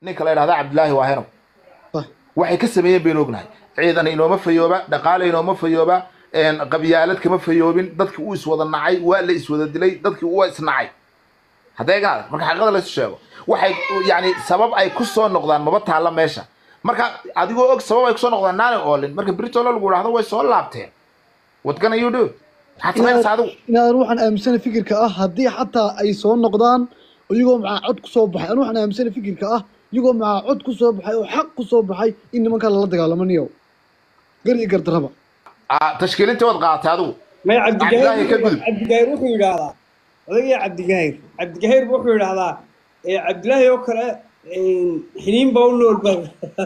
ninka la yidhahda cabdilaahi waahenow صح waxay ka sameeyeen baynu ognahay ciidan inooma fayooba dhaqaale inooma fayooba een, qabyaalad kama fayoobin dadkii uu iswada nacay waa la iswada dilay dadkii waa isnacay hadday gaad marka xaqiiqada laysu sheego waxay yani sabab ay ku soo noqdaan maba taalla meesha marka adigoo og sabab ay kusoo noqdaan naani oolin marka britolo lagu idhahdo way soo laabteen what gonna you do maxaad samaynaysaa adigu inaad ruuxan aaminsana fikirka ah haddii xataa ay soo noqdaan iyagoo macaa cod ku soo baxay anu waxaan aaminsana fikirka ah iyagoo macaa cod ku soo baxay oo xaq ku soo baxay in nimankaa lala dagaalamo niyow gar iyo gardarraba Ah, tashkiilintii waad qaadatay adigu may cabdilaahi ka gudub cabdigahir wuxuu yidhaahdaa odagii cabdigahir cabdigahir wuxuu yidhaahdaa ee cabdilaahi oo kale xiniin baa u nool ba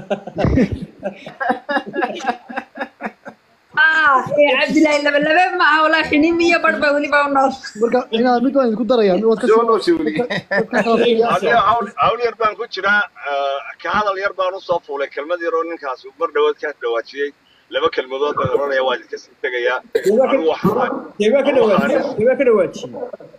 ah ee cabdilaahi laba labe ma aha walaa xiniin iyo barh baa weliba u nool marka inaad mid waan idinku darayaa mid waad ka soo nooshay weli Aniga hawl hawl yar baan ku jiraa eh, ka hadal yar baan usoo fuulay kelmad yar oo ninkaas uu mar dhawaad ka dhawaajiyey laba kelmadood baan oranaya waa idinka sii tegayaa anigu waxaan keebaa ka dhawaajiye keebaa ka dhawaajiye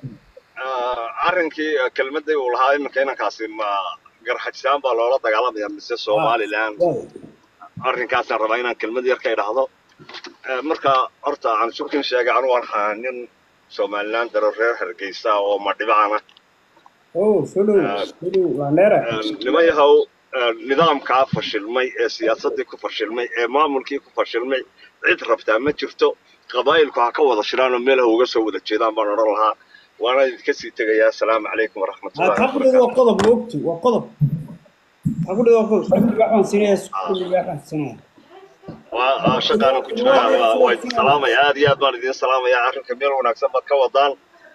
eh, arrinkii eh, kelmadii uu lahaa iminka inankaasi ma garxajisaan baa loola dagaalamaya mise somaliland arrinkaasaan rabaa inaan kelmad yar ka idhaahdo Eh, marka horta aan shubkin sheegay anigu waan ahaa nin somaliland daro reer hargeysa oo madhibacana oh soo dhow soo dhow waa neera niman yahow eh, nidaamkaa fashilmay ee siyaasaddii ku fashilmay ee maamulkii ku fashilmay cid rabtaa ma jirto qabaa'ilku ha ka wada shiraan oo meel ha uga soo wada jeedaan baan odhan lahaa waana idinka sii tegayaa asalaamu calaykum waraxmatullahi xaqudheedu waa wabarakaatu qodob moogtu waa qodob xaqudheedu waa qodob xaqudheedu waxaan siinaya xaqudheedu waxaan siinaya waa waa shaqaana ku jiraa waa waa idin salaamaya aad iyo aad baan idin salaamayaa arrinka meel wanaagsan baad ka wadaan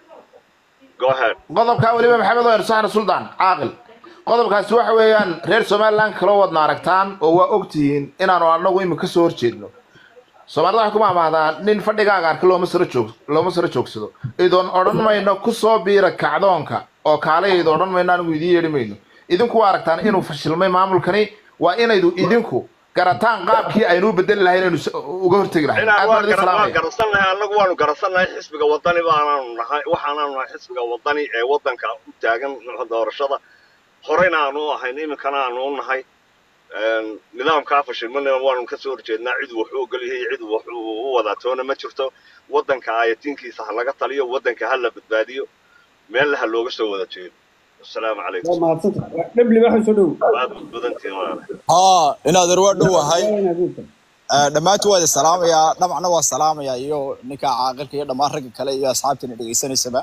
go ahead qodobkaa weliba maxamed oo ersaxna suldaan caaqil qodobkaasi waxa weeyaan reer somaliland kaloo wadna aragtaan oo waa ogtihiin inaanu anagu imika ka soo horjeedno soomaalida waxay ku mahmahdaan nin fadhigaaga arka looma saro joog looma saro joogsado idoon odhan mayno ku soo biira kacdoonka oo kaalayayda odhan mayno anigu idiin yeedhi mayno idinku waa aragtaan inuu fashilmay maamulkani waa inaydu idinku garataan qaabkii aynu u bedeli lahayn inaynu s- uga hortegi lahayn inaan aad waa baan idin gara- waan salaamaya garansan nahay annagu waanu garansan nahay xisbiga wadani baanaanu nahay waxaanaanu nahay xisbiga wadani ee waddanka u taagan doorashada horeyna aanu u ahayn iminkana aanu u nahay Een, nidaamkaa fashilmanina waanu ka soo horjeednaa cid wuxuu ogol yahay cid wuxuu u wadaa toona ma jirto waddanka ayatiinkiisa ha laga taliyo waddanka ha la badbaadiyo meelna ha looga soo wada jeedo asalaamu waa calaykum mahadsanta dhebli waxaan soo dhow waad badbadantihiin walaalahay haa inaad waa dhowahay inaad u tahay Eh, dhammaantu waa idin salaamayaa dhamacna waa salaamayaa iyo ninka caaqilka iyo dhammaan ragga kale iyo asxaabtina dhegaysanaysaba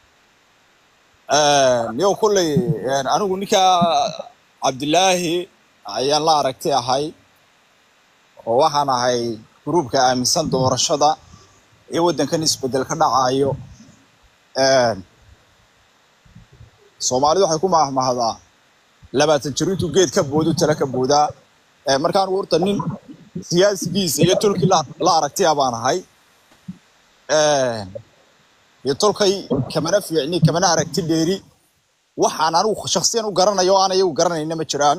yow kulley eh, anigu ninka cabdilaahi ayaan la aragti ahay oo waxaan ahay gruubka aaminsan doorashada iyo waddankan isbeddel ka dhacayo Eh, soomaalidu waxay ku mahmahdaa labaatan jir intuu geed ka boodu tala ka boodaa Eh, markaan horta nin siyaasigiisa iyo tolkii la la aragtiya baan ahay Eh, iyo tolkay kamana fiicni kamana aragti dheeri waxaan anigu shaksiyan u garanayo oo aan iyagu garanayna ma jiraan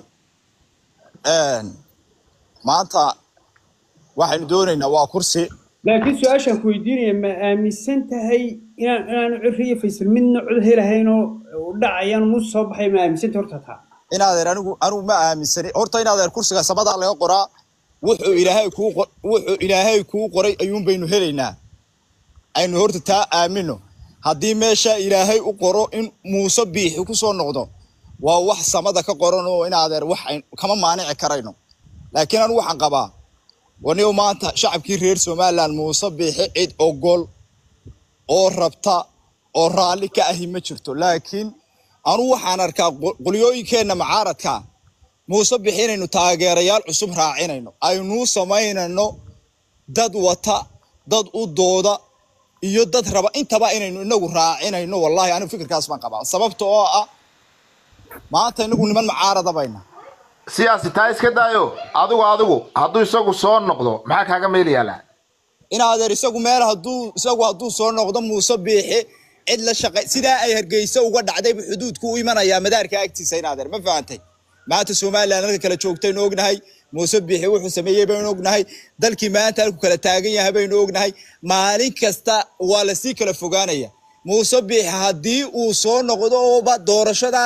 Eh, maanta waxaynu doonaynaa waa kursi laakiin su-aashaan ku weydiinaya ma aaminsan tahay inaan inaanu ciri iyo faysal midna cod helahaynoo u dhacayaan mus soo baxay ma aaminsanta horta taa inaadeer anigu anigu ma aaminsani horta inaadeer kursiga samadaa laga qoraa wuxuu ilaahay kuu qor- wuxuu ilaahay kuu qoray ayuun baynu helaynaa aynu horta taa aamino haddii meesha ilaahay u qoro in muuse biixi ku soo noqdo waa wax samada ka qoran oo inaadeer wax ayn kama maanici karayno laakiin anigu waxaan qabaa waniyo maanta shacabkii reer somaliland muuse biixi cid ogol oo rabta oo raalli ka ahi ma jirto laakiin anugu waxaan arkaa qo- qolyooyinkeenna macaaradka muuse bixi inaynu taageerayaal cusub raacinayno aynuu samaynayno dad wata dad u dooda iyo dad raba intaba inaynu inagu raacinayno wallahi anigu fikirkaas baan qabaa sababta oo ah maanta inagu niman macaarada bayna siyaasi taa iska daayo adigu adigu hadduu isagu soo noqdo maxaa kaaga meel yaallaa in adeer isagu meel hadduu isagu hadduu soo noqdo muuse biixi cid la shaqay sidaa ay hargeysa uga dhacdayba xuduudku u imanayaa madaarka agtiisa in adeer ma fahantay maanta somaliland halka kala joogtaynu ognahay muuse biixi wuxuu sameeyey baynu ognahay dalkii maanta halku kala taagan yahay baynu ognahay maalin kasta waa lasii kala fogaanaya muuse biixi haddii uu soo noqdo ooba doorashada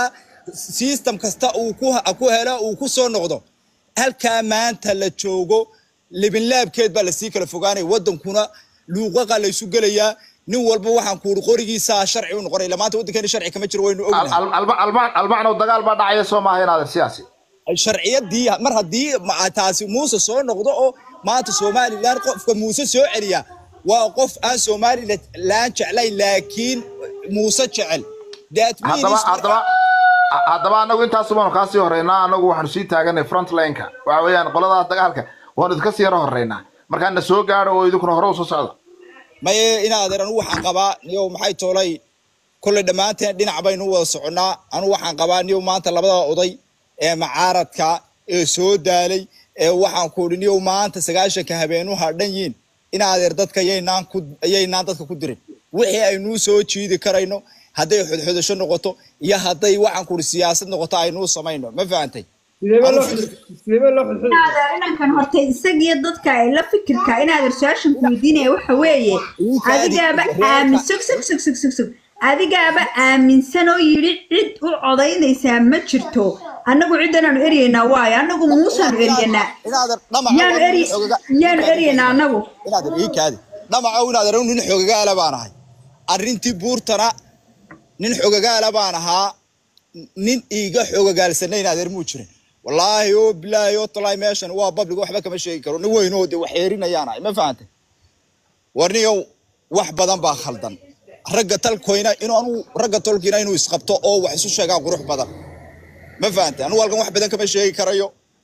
system kasta uu ku ku helo uu ku soo noqdo halkaa maanta la joogo libinlaabkeed baa lasii kala fogaanaya wadankuna luuqaqa laysu gelayaa nin walba waxaan ku uri qorigiisa sharci u noqonaya maanta waddankeena sharci kama jiro waynu ognahay albacno dagaal baa dhacaya soo maaha inaadan siyaasi sharciyadii mar haddii ma- taasi muuse soo noqdo oo maanta somalilan qofka muuse soo celiya waa qof aan somalilan jeclayn laakiin muuse jecel That means haddaba marka- haddaba haddaba anagu intaas baanu kaa sii horeynaa anagu waxaanu sii taaganay front lineka waxa weeyaan qoladaas dagaalka waanu idinka sii yaro horeynaa markaa na soo gaadho oo idinkuna hore usoo socda maye inaadeer anu waxaan qabaa niyow maxay toolay kolley dhammaanteen dhinac baynu u wada soconnaa anu waxaan qabaa niyow maanta labada oday ee macaaradka ee soo daalay ee waxaan ku idhi niyow maanta sagaashanka habeenu hadhan yiin inaadeer dadka yaynaan ku yaynaan dadka ku dirin wixii aynuu soo jiidi karayno hadday xodxodasho noqoto iyo hadday waxaan ku idhi siyaasad noqoto aynuu samayno ma fahantay sideebaa loo Anu- xud- sideebaa loo xudxudaya inaadeer inankan horta isagiyo dadka ay la fikirka inaadeer su-aashan ku weydiinaya waxa weeye Ninkaadi- adigaaba reerka- aamin sug sug sug sug sug sug adigaaba aaminsan oo yidhi cid u codaynaysaa ma jirto annagu ciddanaanu eryeynaa waayo annagu muusaanu eryanaa inaadeer dhamaca yaanu waa eri nin xoogaga- yaanu eryeynaa annagu inaadeer ii kaadi dhamaca inaadeer anu nin xogagaala baan ahay arrintii buurtana nin xogagaala baan ahaa nin iiga xogagaalsana inaadeer muu jirin wallaahi oo bilaahi oo talaahi meeshan waa public waxba kama sheegi karo nin weyn oo de wax xeerinayaan ahay ma fahantay warniyow wax badan baa khaldan ragga talkoyna inuu anu ragga tolkiina inuu isqabto oo wax isu sheegaa qurux badan ma fahantay anu halkan wax badan kama sheegi karayo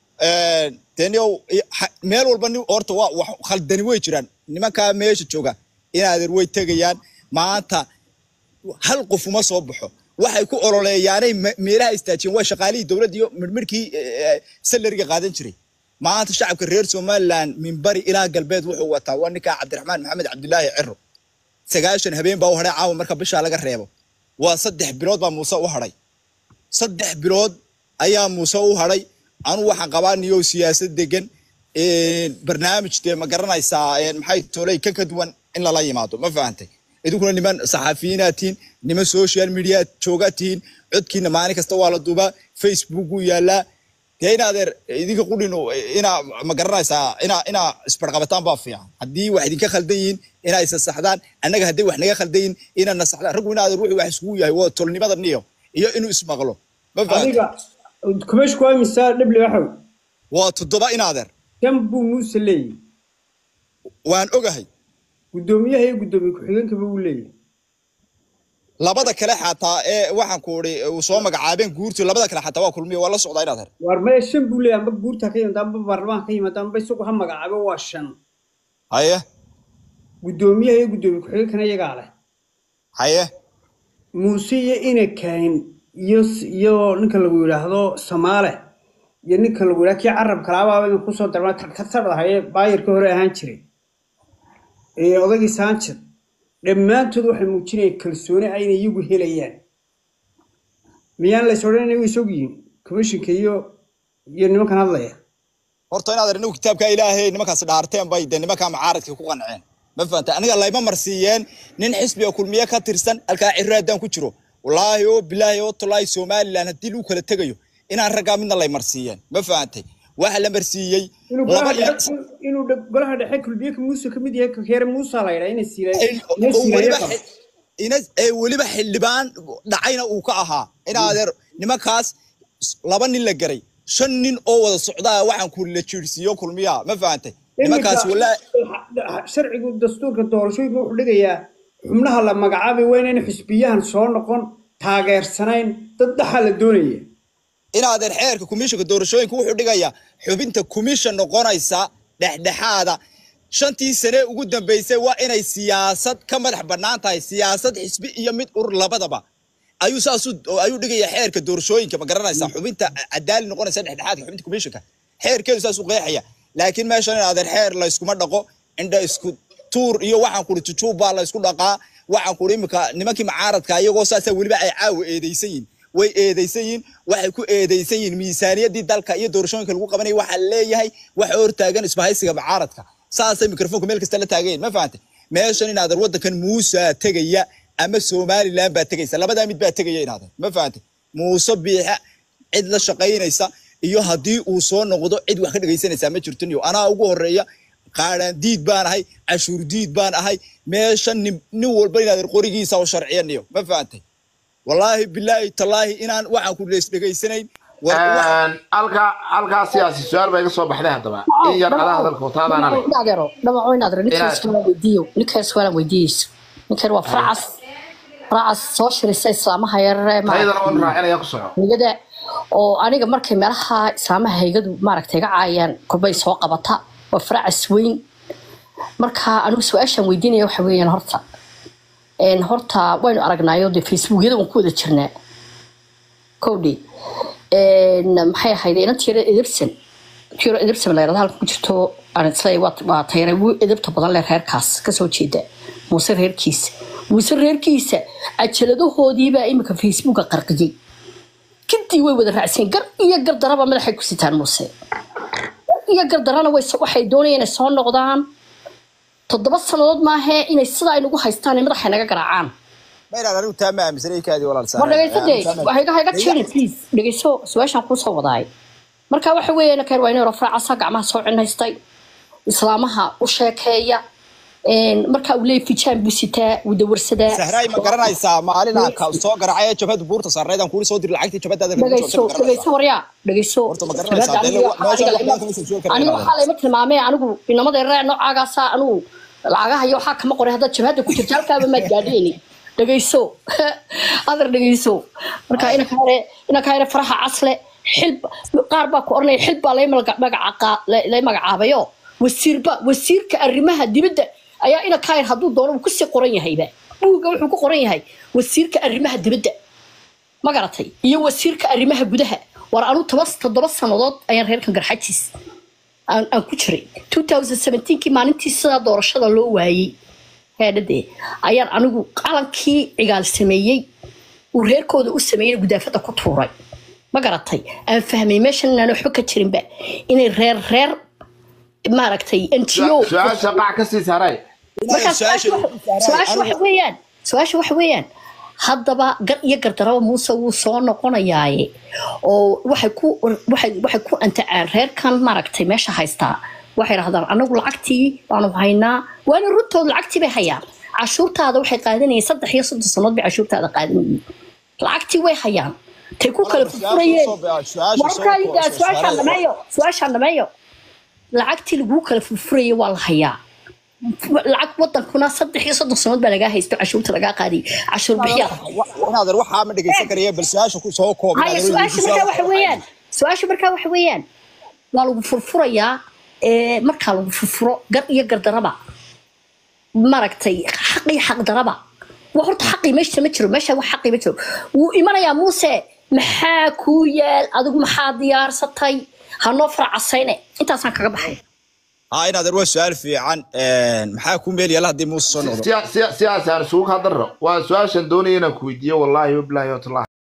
deniyow meel walba nin horta waa wax khaldani way jiraan nimankaa meesha jooga inaadeer way tegayaan maanta hal qof uma soo baxo waxay ku ololeeyaanay me- meelaha istaajiyeen waa shaqaalihii dowladda iyo midhmidhkii salariga qaadan jiray maanta shacabka reer somaliland min bari ilaa galbeed wuxuu wataa waa ninkaa cabdiraxmaan maxamed cabdilaahi ciro sagaashan habeen baa u hadhay caawa marka bishaa laga reebo waa saddex bilood baa muuse u hadhay saddex bilood ayaa muuse u hadhay anu waxaan qabaa niyow siyaasad degan barnaamij dee ma garanaysaa een, maxay toolay ka ka duwan in lala yimaado ma fahantay idinkuna niman saxafiyiinaad tihiin niman social media joogaad tihiin codkiina maalin kasta waa la duubaa facebook uu yaalaa dee inaadeer idinka qudhin inaa ma garanaysaa inaa inaa isbarqabataan baa fiican haddii wax idinka khaldan yihiin inaa isa saxdaan annaga hadday wax naga khaldan yihiin inaa na saxdaan raggu inaadeer wuxuu wax iskugu yahay waa tolnimada niyo iyo inuu ismaqlo ma fahantay adiga kumeeshku waa imisaa dhibli waxow waa toddoba inaadeer shan buu muuse leeyahy waan ogahay guddoomiyaha iyo guddoomiye ku-xigeenkaba uu leeyahay labada kale xataa ee waxaan ku idhi uu soo magacaabeen guurti labada kale xataa waa kulmiyo waa la socdaa inaadeer waar maya shan buu leeyahay amba guurta ka yimaada amba baarlamaanka ka yimaada amba isagu ha magacaabo waa shan haye guddoomiyaha iyo guddoomiye ku-xigeenkana iyagaa leh haye muuse iyo ina kahin iyo iyo ninka lagu yidhaahdo samaale iyo ninka lagu yidhahdo kii carab kalaabaaba idin kusoo darma tartardahaye baayarkii hore ahaan jiray ee odaygii saanjid dhammaantood waxay muujinayaan kalsooni ayna iyagu helayaan miyaan lays odhan inay isog yihiin commissionka iyo iyo nimankan hadlaya horta inaadeer inagu kitaabka ilaahay nimankaas dhaarteen bay dee nimankaa macaaradka ku qanceen ma fahanta aniga layma marsiiyeen nin xisbiga kulmiye ka tirsan halkaa cirro haddaan ku jiro wallaahi oo bilaahi oo tolaahi somaliland haddii lagu kala tegayo inaan raggaa midna lay marsiiyeen ma fahantay waxa la marsiiyey inuu laba golaha iyo dhexe inuu dhe- golaha dhexe kulbiyeka muuse ka mid yahay kakeere muusa la yidhaa inay siila inay oo siilaya weliba qabo xi- ina- ee weliba xildhibaan dhacayna uu ka ahaa inaadeer nimankaas laba nin la garay shan nin oo wada socdaa waxaan ku la jiirsiiyo kulmiyaa ma fahantay nimankaas walaa sharcigu dastuurka doorashooyinka wuxuu dhigayaa xubnaha la magacaabay waa inayna xisbiyahan soo noqon taageersanayn dad dhaxa la doonaya inaadeer xeerka komishanka doorashooyinka wuxuu dhigayaa xubinta komishan noqonaysa dhexdhexaada shantii sane ugu dambeysay waa inay siyaasad ka madax bannaan tahay siyaasad xisbi iyo mid urur labadaba ayuu saasuu ayuu dhigayaa xeerka doorashooyinka ma garanaysaa xubinta cadaali noqonaysa dhexdhexaadka xubinta komishanka xeerkeedu saasuu qeexaya laakiin meeshan inaadeer xeer la iskuma dhaqo indha isku tuur iyo waxaan kuri jujuub baa la isku dhaqaa waxaan kuri imika nimankii macaaradka iyagoo saasaa weliba ay caawa eedeysan yihin way eedeysan yihiin waxay ku eedeysan yihiin miisaaniyadii dalka iyo doorashooyinka lagu qabanaya waxaa leeyahay waxa hortaagan isbahaysiga macaaradka saasay mikrofoonka meel kasta la taagayen ma fahantay meeshan inaadan waddankan muusa tegaya ama somaliland baa tegaysa labadaa mid baa tegaya inaadan ma fahantay muuse biixa cid la shaqaynaysa iyo haddii uu soo noqdo cid wax ka dhegaysanaysaa ma jirto niyo anaa ugu horeeya qaadhaan diid baan ahay cashuur diid baan ahay meesha nin nin walba inaad qorigiisa u sharciyaniyo ma fahantay wallaahi bilaahi tallaahi inaan waxaan ku leys dhegaysanayn war- wax- halkaa halkaa siyaasi su-aal baa iga soo baxday haddaba in yar adaa hadalka wataadaana leh inaadero dhamaco inaadero ninkan Inaad- su'aal weydiiyo ninkan su'aal weydiiyeyso ninkan waa faracas faracas soo shirisa islaamaha yarare taydana oon raacinaya ku soco haygada oo aniga markay meelaha islaamaha haygadu maaragtay iga caayaan korbay soo qabata waa faracas weyn marka anigu su-aashaan weydiinaya waxa weeyaan horta een, horta waynu aragnaayo dee facebookyada waan ku wada jirnaa kowdhi maxay ahayd inantii yara edebsan inantii yara edebsan la yirahdo halka ku jirto aan isleeyahay waa waa tayare wuu edebta badan leh reerkaas kasoo jeeda muuse reerkiisa muuse reerkiisa cajaladahoodiibaa imika facebooka qarqiyey kadii way wada raacsan gar iyo gardaraba madaxay ku sitaan muuse gar iyo gardarana way waxay doonayaan inay soo noqdaan toddoba sannadood maahee inay sidaa ay nagu haystaan ay madaxay naga garaacaan ma inaan anigu taa ma aaminsanay kaadii walaal war dhegayso dee waxay hayga jeeri please dhegayso su-aashaan kuu soo wadaay marka waxa weeye nakeen waa inay rafraacasa gacmaha soo cinhaystay islaamaha u sheekeeya een, marka uu leeyahay fijaan buu sitaa wuu dawarsadaa sahraay ma garanaysaa maalinaa ka soo garacay jabhada buurta saarnaydaan kuuli soo diri lacagtii jabhadaada dhegayso dhegayso waryaa dhegayso Horta ma garanaysaa? Jabhadda Dee aniga- meesha aniga- lacagta ma soo joogi kartaa aniga inaad waxaa layma tilmaamee anigu inamada reer noocaagaasa anigu lacagaha iyo waxaa kama qoray haddaad jabhadda ku jirto halkaaba maad gaadhayni dhegayso adar dhegayso marka inanka hore inanka hore faraha casle xil qaar baa ku oranaya xil baa lay magaca- magaca- lay- lay magacaabayo wasiirba wasiirka arrimaha dibadda ayaa inanka hore hadduu doono uu kusii qoran yahayba buugga wuxuu ku qoran yahay wasiirka arrimaha dibadda ma garatay iyo wasiirka arrimaha gudaha war anu toba toddoba sannadood ayaan reerkan garxajiis aan aan ku jiray 2017kii maalintii sidaa doorashada loo waayey heedhadee ayaan anigu qalankii cigaal sameeyey uu reerkooda u sameeyey gudaafada ku tuuray ma garatay aan fahmay meeshan inaan waxba ka jirinba inay reer reer maaragtay ngo su-aasha qac ka sii saaray markaa su-aasha waxa- su-aasha waxa weeyaan su-aasha waxa weeyaan haddaba gar iyo gardaraba muuse wuu soo noqonayaaye oo waxay ku waxay waxay ku antacaan reerkan maaragtay meesha haystaa waxay dhahdaan anagu lacagtii baanu haynaa waana runtood lacagtii bay hayaan cashuurtaada waxay qaadanayeen saddex iyo soddon sannood bay cashuurtaada qaadanayeen lacagtii way hayaan tay ku kala furfurayeen warkaa su-aashaan dhameeyo su-aashaan dhameeyo lacagtii laguu kala furfurayay waa la hayaa lacag wadankuna saddex iyo soddon sanood baa lagaa haysto cashuurta lagaa qaadiy cashuur bixiyaa inaadan waxaa ma dhegaysan karaya bal su-aasha ku soo koob haya su-aasha markaa waxa weeyaan su-aasha markaa waxa weeyaan waa lagu furfurayaa ee, markaa lagu furfuro gar iyo gardaraba maragtay xaq iyo xaqdaraba waa horta xaqii meesha ma jiro meesha wax xaqii ma jiro wuu imanayaa muuse maxaa kuu yaal adigu maxaa diyaarsatay hanoo faracasayne intaasaan kaga baxay haa inaadan waa su-aal fiican maxaa ku meel yala haddii muuse soo noqdo siyaasi aan isugu hadaro waa su-aashan doonaya inaan ku weydiiyo wallaahi wabilaahi watallahi